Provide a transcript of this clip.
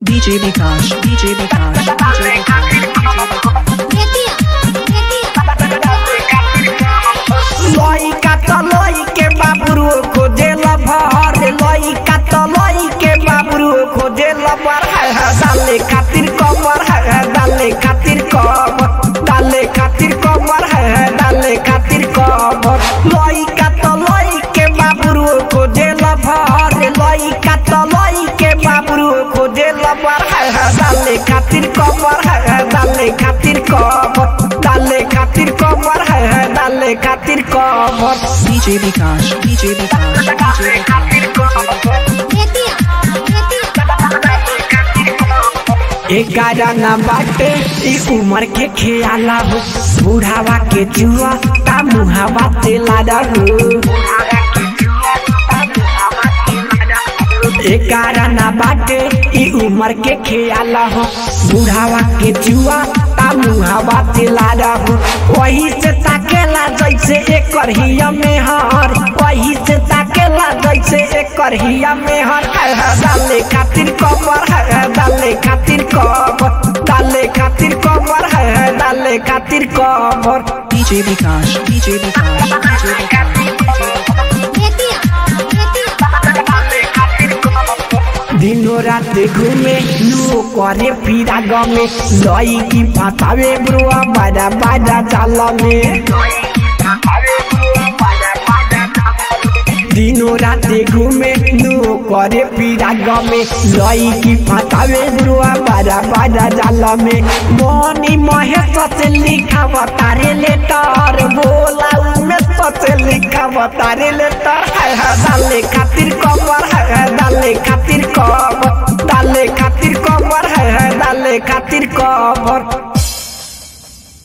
DJ Vikash, DJ Vikash, DJ Vikash, DJ लइका त लइके बाबुरु खोजेल भर लइका त लइके बाबुरु खोजेल भर हाय हाय डाले खातिर कमर हाय हाय डाले खातिर कमर डाले खातिर कमर हाय हाय डाले खातिर कमर लइका त लइके बाबुरु खोजेल भर लइका त लइके बाबुरु खोजेल भर हाय हाय डाले खातिर कमर हाय हाय डाले खातिर कमर डाले खातिर कमर हाय हाय डाले खातिर कमर DJ Vikash, DJ Vikash, DJ Vikash. एगारह न बाटे ई उमर के खेला हो बुढ़ावा के जुआ ता मुहावा तेला हो एगारह न बाटे ई उमर के खेला हो बुढ़ावा के जुआ ता मुहावा तेला हो वही से ताकेला जैसे एकर हिया में हर वही से ताकेला जैसे एकर हिया में हर हाय हाय डाले खातिर कमर हाय हाय डाले खातिर कमर डाले खातिर कमर हाय हाय डाले खातिर कमर DJ Vikash, DJ Vikash, DJ Vikash. दिनो रात घूमे लो करे फिरा गमे लई की फसावे ब्रुआ बाजा बाजा चाल में दिनो रात घूमे लो करे फिरा गमे लई की फसावे ब्रुआ बाजा बाजा चाल में मोनी महेश से लिखा तारे लेटर बोला में से लिखा तारे लेटर हाय हाय डाले खातिर कमर हाय हाय डाले खातिर कमर डाले खातिर कमर हाय हाय डाले खातिर कमर